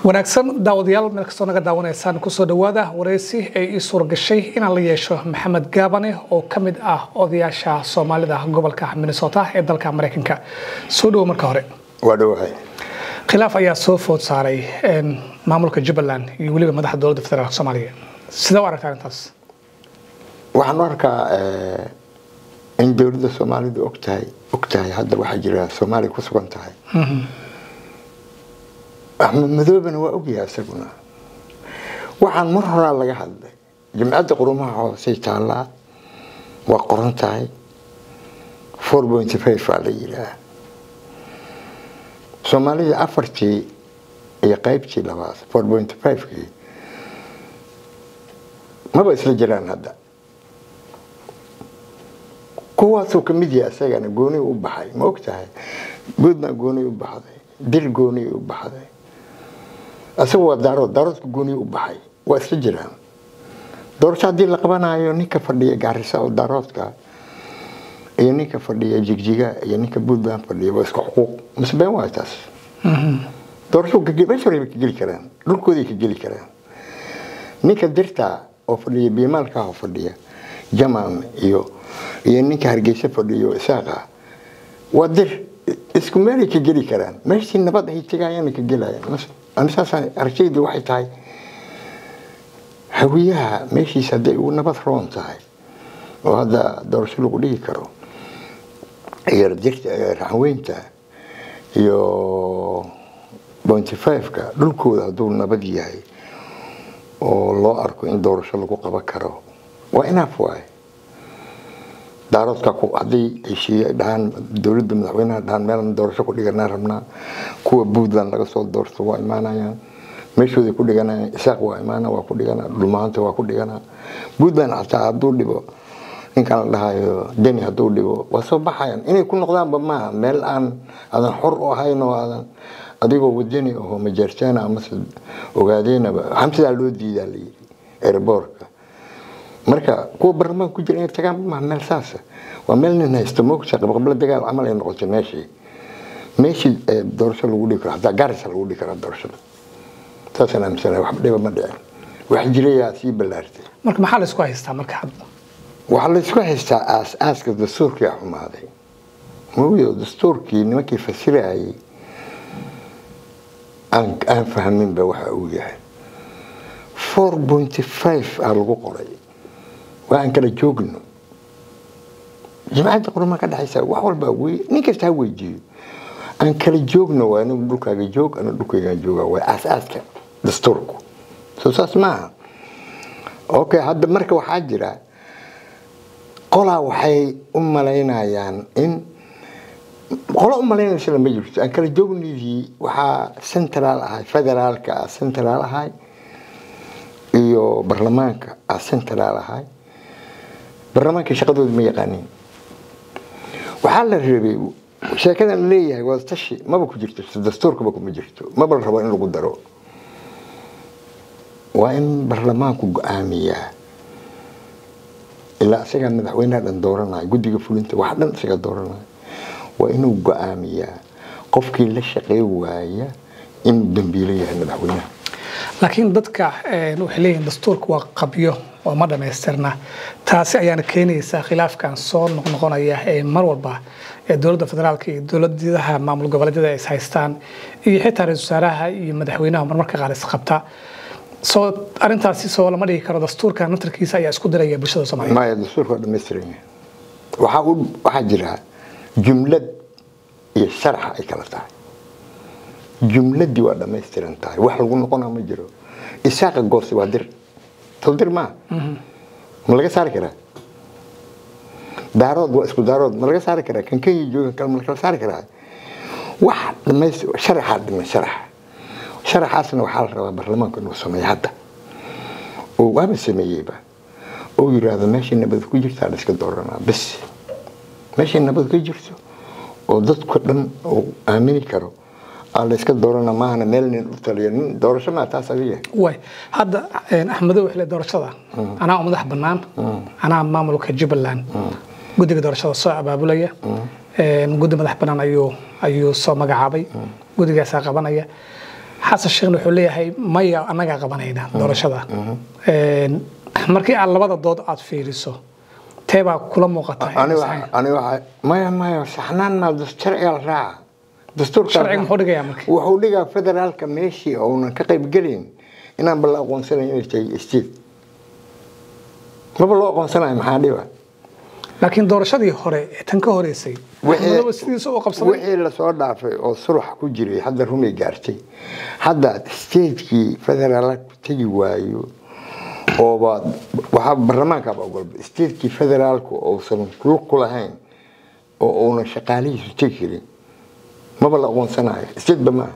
wanaagsan daawadayaal meel kastoo naga daawanaysaan kusoo dhawaada wareysi ay ii suura gashay inaan la yeesho maxamed gaabane oo ka mid ah odayaasha soomaalida gobolka minnesota ee dalka maraykanka soo dhowo marka hore waa dhowahay khilaaf ayaa soo food saaray maamulka jubbaland iyo weliba madaxda dowladda federaalk soomaaliya sidee u aragtaa arrintaas waxaan u arkaa in dowladda soomaalidu ogtahay ogtahay hadda waxaa jira soomaaliya ku sugan tahay axmed madoobena waa ogyahay isaguna waxaan mar horaa laga hadlay jimcadda qurumaha hoosey taallaa waa qoran tahay four pointy five baa la yidhaah soomaalida afartii iyo qaybtii labaad four pointy five-kii maba isla jiraan hadda kuwaasuu ka mid yahay isagana gooni u baxay ma og tahay puntland gooni u baxday dir gooni u baxday isaga waa daarood daaroodka gooni u baxay waa isla jiraan doorasho haddii la qabanayo ninka fadhiya gaarisa oo daaroodka iyo ninka fadhiya jigjiga iyo ninka puntland fadhiya waa isku xuquuq mase been waay taas doorasho meeshoray ka geli karaan dhulkooday ka geli karaan ninka dirta oo fadhiya biimaalka oo fadhiya jaman iyo iyo ninka hargeysa fadhiyo isaaqa waa dir isku meelay ka geli karaan meeshii nabad ay tegayana ka gelayaan anisaasaan aragtaydu waxay tahay hawiyaha meeshiis hadday ugu nabad roon tahay oo hadda doorasho lagu dhigi karo iyo dirta raxweynta iyo pointy five-ka dhulkooda hadduu nabad yahay oo loo arko in doorasho lagu qaban karo waa inaaf waaye daaroodka haddii heshiiye dhahaan dowladda madaxweynaha dhahaan meelan doorasho ku dhiganaa rabnaa kuwa puntland laga soo doorto waa imaanayaan meeshooday ku dhiganayaan isaaq waa imaana waa ku dhiganaa dhulmaanta waa ku dhiganaa puntland xataa hadduu dhibo ninkan la dhahayo deni hadduu dhibo waa soo baxayaan inay ku noqdaanba maaha meel aan aadan xor u ahayn oo aadan adigoo wadani aho majeerteena amase ogaadeenaba xamsidaa loo diidaa layidhi airboortka marka kuwa baarlamaanka ku jira inay tagaan maaha meel saasa waa meel nin haysta moogta qabqabla dagaal camal ay noqotay meeshii meeshii doorasho lagu dhigi karo hataa gaarisa lagu dhigi karaa doorashada saasaan aaminsanahay waxba dhiba ma dhicin wax jirayaa sii ballaartay marka maxaa la isku haystaa marka hadda waxaa la isku haystaa aas aaska dastuurkii xumaaday mooyo dastuurkii nimankii fasirayay aan aan fahminba waxa uu yahay four pointy five aa lagu qoray waa aan kala joogno jimcadda qurumaa ka dhexaysa wax walba nin kasta ha weydiiyo aan kala joogno waa anigu dhulkaaga joog anigu dhulkaygaan jooga waa aas-aaska dastuurku soo saas maaha okay hadda marka waxaa jira qolaa waxay u malaynayaan in qolo u malaynaysa lama jirto aan kala joognidii waxaa central ahay federaalka ah central ahay iyo baarlamaanka ah central ahay baarlamaanka shaqadooda ma yaqaanin waxaa la rabay sheekadan la leeyahay waa tashi maba ku jirto dastuurkaba kuma jirto maba la rabo in lagu daro waa in baarlamaanku go-aamiyaa ilaa isagaa madaxweynaha dhan dooranaya guddiga fulinta wax dhan isaga dooranaya waa inuu go-aamiyaa qofkii la shaqey waaya inuu dambiilo yahay madaxweynaha laakiin dadka waxay leeyihiin dastuurka waa qabyo oo ma dhamaystirna taasi ayaana keenaysa khilaafkan soo noqnoqonaya ee mar walba ee dowladda federaalka iyo dowladaha maamul goboleedyada ay is haystaan iyo xitaa ra-isul wasaaraha iyo madaxweynaha marmarka qaar isqabta soo arintaasi soo lama dhigi karo dastuurka natarkiisa ayaa isku diraya bulshada soomaaliyeed maya dastuurka waa dhamaystiran yahay waxaa u waxaa jira jumlad iyo sharaxa ay kala tahay jumladii waa dhamaystiran tahay wax lagu noqona ma jiro isaaqa goosi waa dir soo dir maa ma laga saari karaa daarood waa isku daarood ma laga saari karaa kan kenya jooga kale ma lakala saari karaa wax dhamays sharaxaa dhiman sharax sharaxaasna waxaa la rabaa baarlamaanku inuu sameeyo hadda oo waaba sameeyeyba oo yiraahdo meeshii nabad ku jirtaa la iska dooranaa bes meeshii nabad ka jirto oo dadku dhan uu aamini karo aa la iska doorana maahana meel nin u taliyo nin doorasho maa taas adiga way hadda axmedow xile doorashada anaa u madax bannaan anaa maamulka jubbaland guddiga doorashada soo abaabulaya guddi madax bannaan ayuu ayuu soo magacaabay guddigaasaa qabanaya xasan sheekhna wuxuu leeyahay maya annagaa qabanayna doorashada Een, markii aad labada dood aad fiiriso teebaa kula muuqata ani waxa- ani waxa maya maya saxnaan maa dus- sharciga la raaca dastuurka la sharciga raaca. muxuu dhigayaa marka wuxuu dhigaa federaalka meeshii uunan ka qayb gelin inaan bala aqoonsanayn inay tahay state maba loo aqoonsanayo maxaa dhiba laakiin doorashadii hore ee tan ka horeysay Wixii- axmedoobe sidiisa u qabsaday wixii lasoo dhaafay oo surax ku jiray hadda rumay gaartay hadda statekii federaalku tegi waayo ooba waxaa baarlamaankaaba ogolba statekii federaalku uusan lug ku lahayn oo uunan shaqaalihiisu tegi karin maba la aqoonsanayo stateba maaha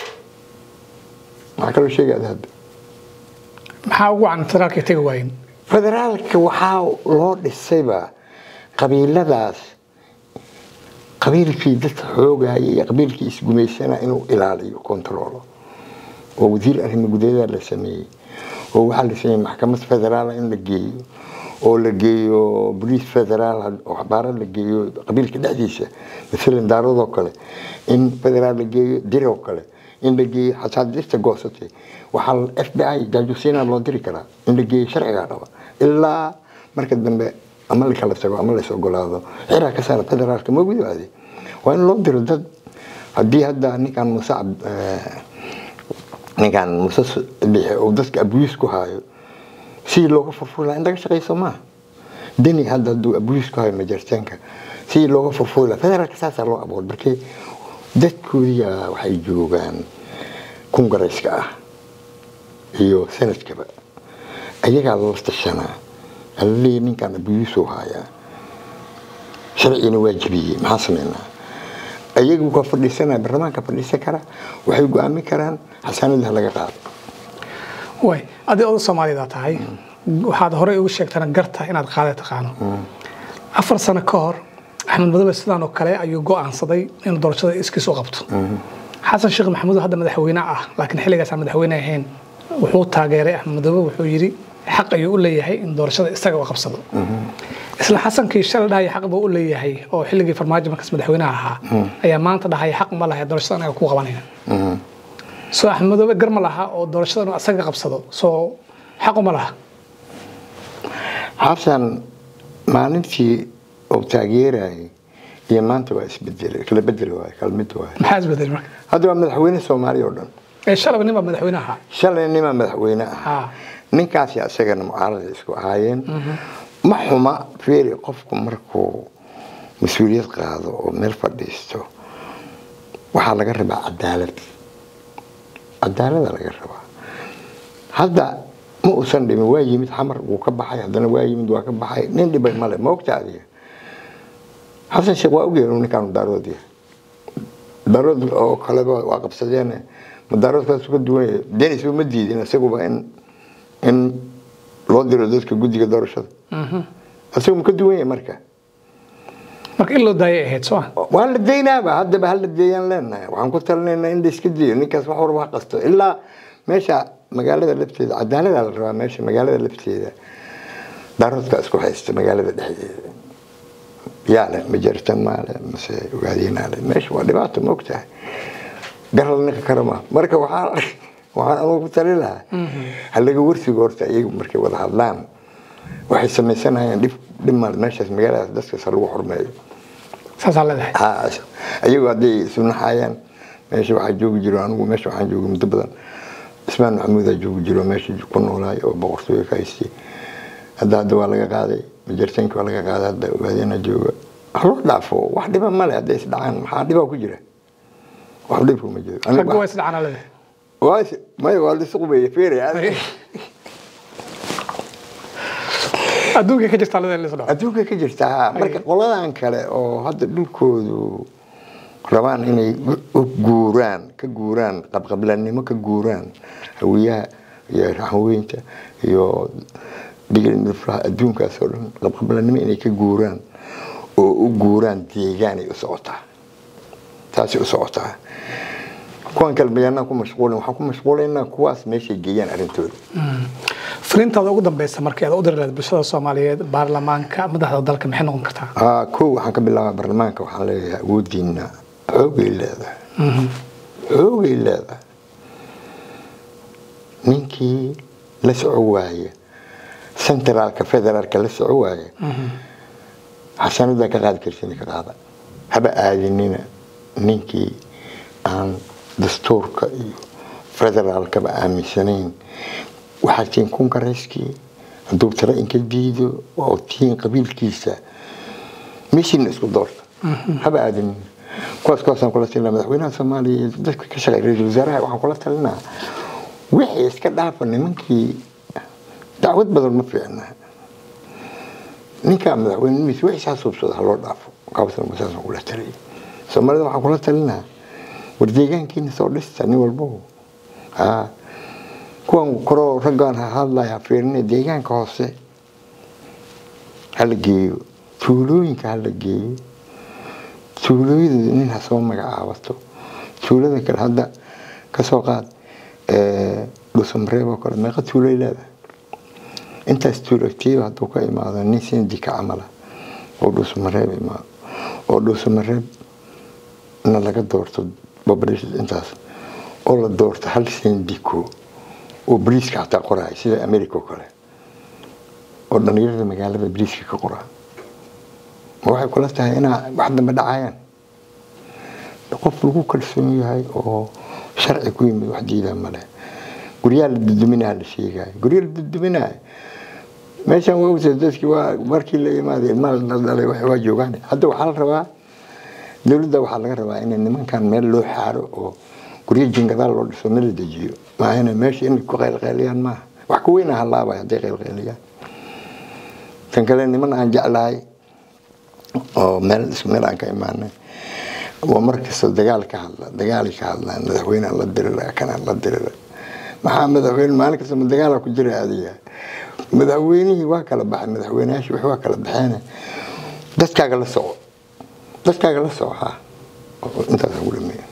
maxaa kaloo sheegaya hadda maxaa ugu wacan federaalka tegi waayen federaalka waxaa loo dhisayba qabiiladaas qabiilkii dadka xoogaya iyo qabiilkii isgumaysana inuu ilaaliyo kontaroolo oo wasiir arrimo gudaheeda la sameeyey oo waxaa la sameeyey maxkamad federaala in la geeyo oo la geeyo boliis federaal oo xabaaro la geeyo qabiilka dhexdiisa masalan daaradoo kale in federaal la geeyo diroo kale in la geeyo xasaadista goosatay waxaa f b i jaajusiina loo diri karaa in la geeyo sharcigaa dhaba ilaa marka dambe ama la kala tago ama lais ogolaado xiraa ka saara federaalka ma gudaade waa in loo diro dad haddii hadda ninkan muuse cab- eh, ninkan muuse lixe uu dadka abuyus ku haayo sidii looga furfuri lahaa in laga shaqayso maaha deni hadda hadduu abuyus ku hayo majarteenka sidii looga furfuri lahaa federaalka saasaa loo aboor markii dadkoodiya waxay joogaan kungarayska ah iyo sanadkaba ayagaa lala tashanaa alaleeya ninkan abuyuusuu haayaa sharcigana waa jebiyey maxaa sameynaa ayagu ka fadhiisanaya baarlamaanka fadhiisan kara waxay go-aamin karaan xasaanada laga qaado way adii oda soomaaliyeed aad tahay waxaad horey ugu sheegtana garta inaad qaada taqaano afar sano ka hor axmed madoobe sidaan oo kale ayuu go'aansaday inuu doorashada iskiis u qabto xasan sheekh maxamuud oo hadda madaxweyne ah laakiin xilligaas aan madaxweyne ahayn wuxuu taageeray axmed madoobe wuxuu yidhi xaq ayuu u leeyahay in doorashada isaga u qabsado isla xasankii shalay dhahaya xaq buu u leeyahay oo xilligii farmaajo markaas madaxweynaha ahaa ayaa maanta dhahaya xaq ma lahay doorashada anaga ku qabanayna soo axmed madoobe gar ma laha oo doorashada inuu asaga qabsado soo xaqu ma laha xasan maalintii uu taageerayay iyo maanta waa isbedelay kala bedel waay kala mid waay maxaa isbedelay marka hadda waa madaxweyne soomaaliya oo dhan ee shalaba nin baa madaxweyne ahaa shalay nimaa madaxweyne ah haa ninkaasi isagana mucaarada isku ahaayeen ma xuma feeri qofku markuu mas-uuliyad qaado oo meel fadhiisto waxaa laga rabaa cadaalad cadaalada laga rabaa hadda ma uusan dhimin waa yimid xamar wuu ka baxay haddana waa yimid waa ka baxay nin dhibay male ma ogta adiga xasan sheekh waa ogyahay inuu ninkaanu daarood yahay daarood oo kaleba waa qabsadeen ma daaroodkaas ka duwan yahay denis uma diidin isaguba in in loo diro dadka guddiga doorashada isagu ma ka duwan yahay marka marka in loo daayay ahayd soo ah waa la deynaaba haddaba hala deeyaan leenahay waxaan ku talinaynaa in la iska deeyo ninkaas wax warba ha qasto ilaa meesha magaalada lafteeda cadaalada la rabaa meesha magaalada lafteeda daaroodka isku haysta magaalada dhexdeeda yaa le ma jartan maale mase ogaadeenaa le meesha waa dhibaato ma ogtahay garal ninka kara ma marka waxaa waxaan anugu ku tali lahaa ha laga warsigo horta iyagu markay wada hadlaan waxay samaysanayaan dhib dhib maale meeshaas magaaladaas dadkaas ha lagu xurmeeyo saasaa leedahay haa ayagu hadday isu naxayaan meesha waxaa joogi jiro anigu meesha waxaan joogay muddo badan ismaan maxamuudaa joogi jiro meesha ku noolaay oo boqortooyo ka haystay hadda hadda waa laga qaaday majartaanki waa laga qaaday hadda ogaadeenaa jooga wax loo dhaafo wax dhiba male hadday isdhacaan maxaa dhibaa ku jira wax dhibku ma jiro Anigu ragga waa wax- isdhacana leedahay waa is- maya waa la isu qubeeye feere adduunka ka jirta leedahay lisdhaco adduunka ka jirta haa marka qoladan kale oo hadda dhulkoodu rabaan inay u guuraan ka guuraan qabqablanimo ka guuraan hawiyaha iyo raxweynta iyo digil midflaha adduunkaas oo dhan qabqablanimo inay ka guuraan oo u guuraan deegaanay u socotaa taasay u socotaa kuwan kale bayaanaan ku mashquulin waxaan ku mashquulaynaa kuwaas meeshay geeyaan arrintooda fariintaada ugu dambeysa markii aad u diri lahayd bulshada soomaaliyeed baarlamaanka madaxda dalka maxay noqon kartaa Ah, kow waxaan ka bilaabaa baarlamaanka waxaan leeyahay awoodiina xoogay leedahay xoogay leedahay ninkii la soco waaya centraalka federaalka la soco waaya xasanada ka qaadi karsin ka qaada haba aadinina ninkii aan dastuurka iyo federaalkaba aaminsanayn waxaa tiin kunka rayskii hadduu tala inka diido oo tiin qabiilkiisa meeshiina isku doorta haba aadinina kuwaas kuwaasaan kula talinaa madaxweynaha soomaaliya iyo dadka ka shaqeeya ra-iisul wasaaraha waxaan kula talinaa wixii iska dhaafa nimankii dacwad badan ma fiicna ninkaa madaxweynimiisa wixii saa suubsada ha loo dhaafo kaabasna saasaan kula taliyay soomaalida waxaan kula talinaa war deegaankiina soo dhista nin walbo haa kuwan koroo raggaan ha hadlaya fiirine deegaanka hoose hala geeyo tuulooyinka hala geeyo tuulooyada nin ha soo magacaabato tuulada kale hadda kasoo qaad dhuusamareeb oo kale meeqa tuuloy leedahay intaas tuulagtiiba hadduu ka imaado nin sindi ka camala oo dhuusamareeb imaado oo dhuusamareeb na laga doorto population intaas oo la doorto hal sindiko oo bariiska xataa qoraya sida america oo kale oo dhalinyarada magaalada bariiska ka qoraa ma waxay kula tahay inaa wax dambe dhacayaan qof lagu kalsoon yahay oo sharci ku yimid wax diidaa male guryaha la duduminaha la sheegaayo gurya la duduminayo meeshan waa ogtahay dadkii waa markii la imaaday ilmaha la dhalay waa joogaan hadda waxaa la rabaa dowladda waxaa laga rabaa in nimankan meel loo xaaro oo guryo jingadaal loo dhiso meel la dejiyo maahana meesha in ku qaylqayliyaan maaha wax ka weyna halaabay hadday qaylqayliyaan tan kale niman aan jeclahay oo meel isku meel aan ka imaanay waa markasta dagaal ka hadla dagaali ka hadlaan madaxweyneha la dirira kana la dirira maxaa madaxweyne maalin kasta ma dagaala ku jira adiga madaxweynihii waa kala baxay madaxweyneyaashii wax waa kala baxeen dadkaaga la soco dadkaaga la soco ha intaas ugu dhameeya